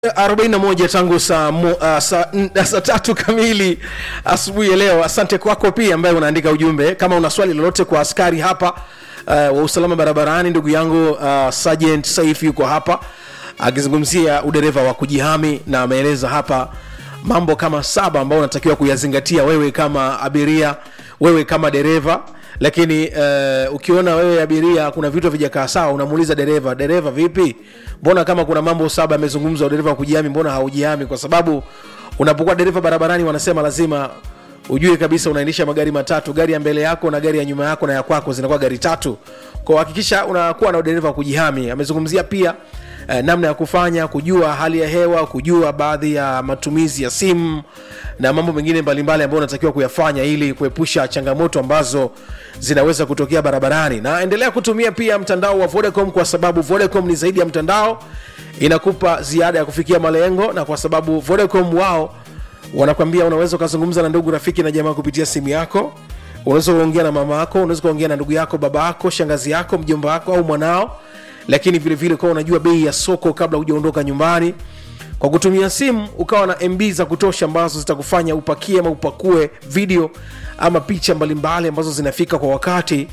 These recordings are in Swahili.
41 tangu saa, mo, uh, saa, n- saa tatu kamili asubuhi ya leo asante kwako pia ambaye unaandika ujumbe kama una swali lolote kwa askari hapa uh, wa usalama barabarani ndugu yangu uh, sergeant saif yuko hapa akizungumzia udereva wa kujihami na ameeleza hapa mambo kama saba ambayo unatakiwa kuyazingatia wewe kama abiria wewe kama dereva lakini uh, ukiona wewe abiria kuna vitu vijakaa sawa unamuuliza dereva dereva vipi mbona kama kuna mambo saba yamezungumzwa dereva wa kujihami mbona haujihami kwa sababu unapokuwa dereva barabarani wanasema lazima ujue kabisa unaendesha magari matatu gari ya mbele yako na gari ya nyuma yako na ya kwako zinakuwa gari tatu kwa hakikisha unakuwa na udereva wa kujihami amezungumzia pia eh, namna ya kufanya kujua hali ya hewa kujua baadhi ya matumizi ya simu na mambo mengine mbalimbali ambayo unatakiwa kuyafanya ili kuepusha changamoto ambazo zinaweza kutokea barabarani na endelea kutumia pia mtandao wa vodacom kwa sababu vodacom ni zaidi ya mtandao inakupa ziada ya kufikia malengo na kwa sababu vodacom wao wanakwambia unaweza ukazungumza na ndugu rafiki na jamaa kupitia simu yako unaweza ukaongea na mama yako unaweza ukaongea na ndugu yako baba yako shangazi yako mjomba wako au mwanao lakini vile vile ukawa unajua bei ya soko kabla hujaondoka nyumbani kwa kutumia simu ukawa na mb za kutosha ambazo zitakufanya upakie ama upakue video ama picha mbalimbali ambazo zinafika kwa wakati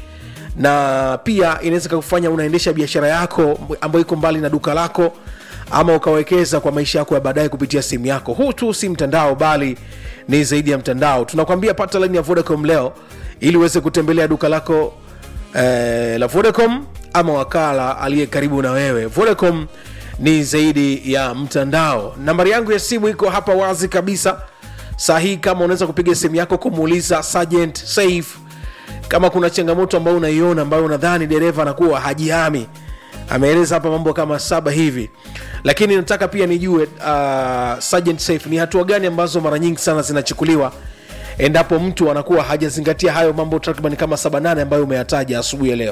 na pia inaweza kufanya unaendesha biashara yako ambayo iko mbali na duka lako ama ukawekeza kwa maisha yako ya baadaye kupitia simu yako huu tu si mtandao bali ni zaidi ya mtandao tunakwambia pata laini ya vodacom leo ili uweze kutembelea duka lako eh, la vodacom ama wakala aliye karibu na wewe vodacom ni zaidi ya mtandao nambari yangu ya simu iko hapa wazi kabisa saa hii kama unaweza kupiga simu yako kumuuliza sergeant safe kama kuna changamoto ambayo unaiona ambayo unadhani dereva anakuwa hajihami ameeleza hapa mambo kama saba hivi lakini nataka pia nijue uh, sergeant safe ni hatua gani ambazo mara nyingi sana zinachukuliwa endapo mtu anakuwa hajazingatia hayo mambo takriban kama saba nane ambayo umeyataja asubuhi ya leo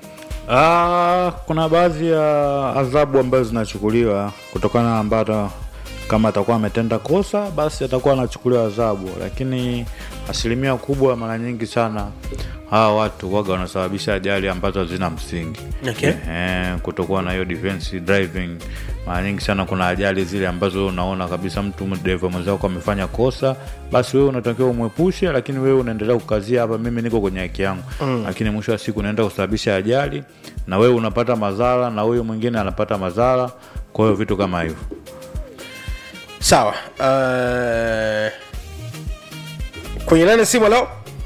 Ah, kuna baadhi ya adhabu ambazo zinachukuliwa kutokana na ambato kama atakuwa ametenda kosa basi atakuwa anachukuliwa adhabu, lakini asilimia kubwa mara nyingi sana hawa watu waga wanasababisha ajali ambazo hazina msingi Okay. eh, kutokuwa na hiyo defensive driving. Mara nyingi sana kuna ajali zile ambazo unaona kabisa mtu dereva mwenzako amefanya kosa, basi wewe unatakiwa umwepushe, lakini wewe unaendelea kukazia hapa, mimi niko kwenye haki yangu mm. Lakini mwisho wa siku unaenda kusababisha ajali na wewe unapata madhara na huyo mwingine anapata madhara, kwa hiyo vitu kama hivyo. sawa uh, kwenye nane simu leo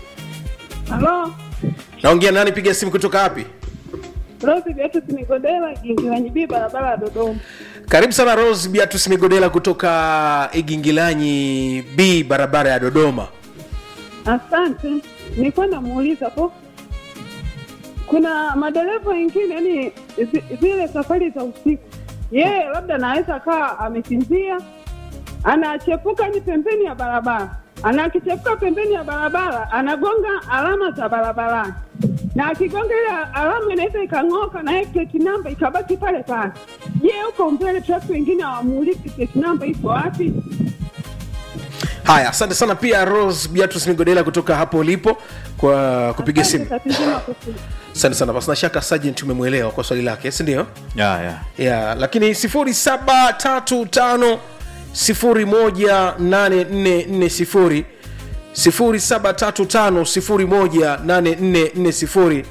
Halo, naongea nani piga simu kutoka wapi Rose Beatus Nigodela, Gingilanyibii, barabara ya Dodoma. karibu sana rose biatus migodela kutoka igingilanyi b barabara ya dodoma Asante. Nilikuwa namuuliza po, kuna madereva wengine yani zi- zile safari za usiku, yeye labda anaweza kaa amesinzia, anachepuka ni pembeni ya barabara, anakichepuka pembeni ya barabara, anagonga alama za barabarani, na akigonga ile alama inaweza ikang'oka na ile plate number ikabaki pale pale. Je, huko mbele trafiki wengine hawamuuliki plate number iko wapi? haya asante sana pia rose biatus migodela kutoka hapo ulipo kwa kupiga simu Asante, tatizo la kusema. asante sana pasina shaka sergeant umemwelewa kwa swali lake sindio yeah, yeah. yeah, lakini 0735 018440 0735 018440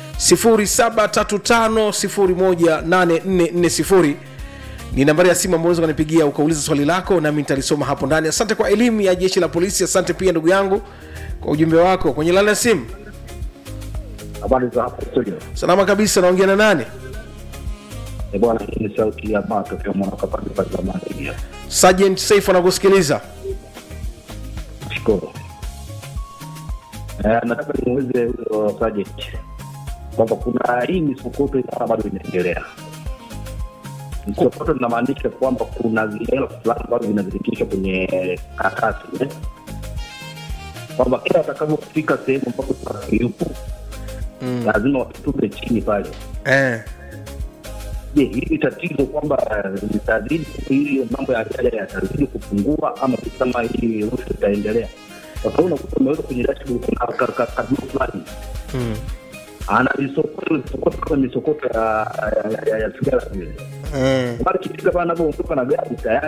0735 018440 ni nambari ya simu ambayo unaweza kunipigia ukauliza swali lako nami nitalisoma hapo ndani asante kwa elimu ya jeshi la polisi asante pia ndugu yangu kwa ujumbe wako kwenye lani ya simu Habari za hapo studio. salama kabisa naongea na nani Eh, bwana, hii ni sauti ya Mato kwa mwaka pande za zamani pia. sergeant safe anakusikiliza Nashukuru. Eh, nataka nimuulize huyo sergeant kwamba kuna hii misokoto ina bado inaendelea. Misokoto inamaanisha kwamba kuna hela fulani ambazo zinazirikishwa kwenye karatasi eh? kwamba kila atakapofika sehemu ambapo trafiki yupo mm. lazima wakitupe chini pale eh. je hili tatizo kwamba eh, litazidi hili mambo ya ajali yatazidi kupungua ama kama hii rushwa itaendelea kwa sababu unakuta umeweka kwenye dashboard kuna ka- ka- kadumu fulani mm. ana misokoto misokoto kama misokoto ya ya- ya- ya sigara vile Eh. Mara ikifika pale anapoondoka na gari tayari